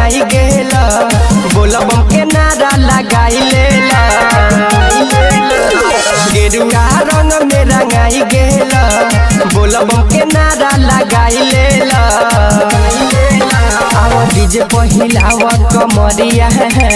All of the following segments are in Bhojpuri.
रंगाई गेल बोलब के नारा लगाई लेल गेरुआ रंग में रंगाई गेल बोलब के नारा लगाई लेल आवा डीजे पहिलाव कमरिया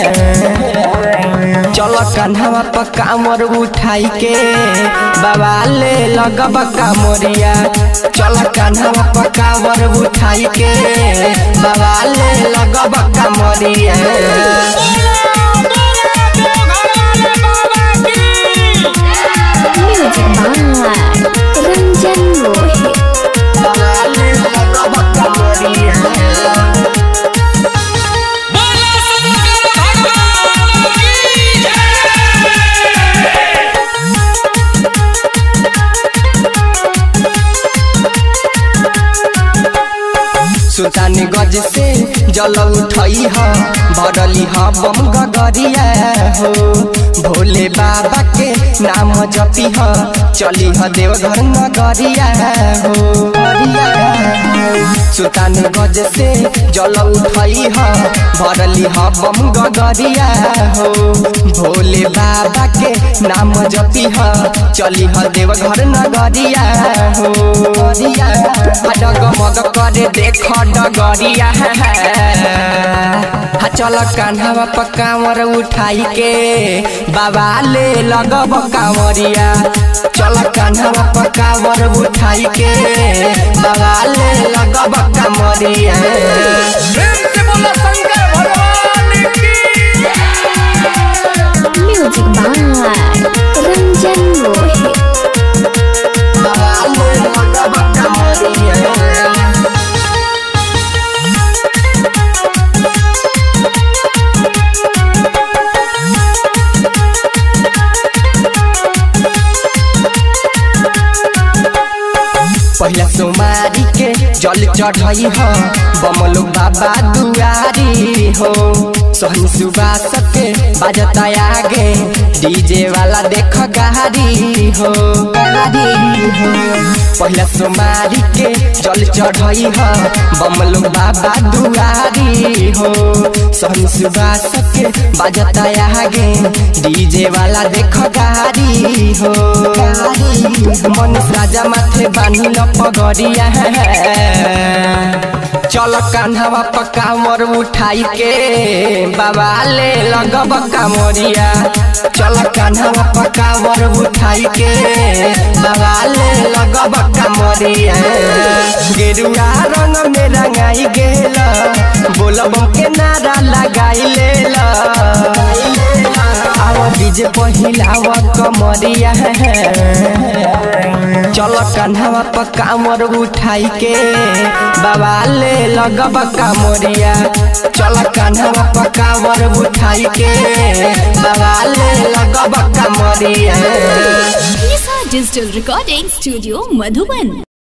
चल कन्हवा पर कामर उठाई के बाबा ले लगब कामरिया चल कन्हवा पर कामर उठाई के बाबा ले लगब कामरिया म्यूजिक बाय रंजन मोहित बाबा ले लगब कामरिया सुल्तान गज से जल उठई ह भरली ह बम गगरिया हो भोले बाबा के नाम जपी ह चली ह देवघर नगरिया हो सुल्तान गज से जल उठई ह भरली ह बम गगरिया हो भोले बाबा के नाम जपी ह चली ह देवघर नगरिया हो डगमग करे देख डगरिया हा चल कान्हा पर कांवर उठाई के बाबा ले लगब कांवरिया चल कान्हा पर कांवर उठाई के बाबा ले लगब कांवरिया प्रेम से बोलो शंकर भगवान की म्यूजिक बाय रंजन मोहित बाबा ले लगब कांवरिया पहिला सोमारी के जल चढ़ई हो बमलो बाबा दुआरी हो सोहन सुबास के बाजता आगे डीजे वाला देख गाड़ी हो पहिला सोमारी के जल चढ़ई हो बमलो बाबा दुआरी हो सोहन सुबास के बाजता आगे डीजे वाला देख गाड़ी हो मन राजा माथे बानी न पगरिया चल कान्हवा पर कामर उठाई के बाबा ले लगब कामरिया चल कान्हवा पर कामर उठाई के बाबा ले लगब कामरिया गेरुआ रंग में रंगाई गेल बोलब के नारा लगाई लेल आवा डीजे पहिलाव कमरिया चल कान्हवा पर कामर उठाई के बाबा ले लगब कामरिया चल कान्हवा पर कामर उठाई के बाबा ले लगब कामरिया Nisha digital recording studio Madhuban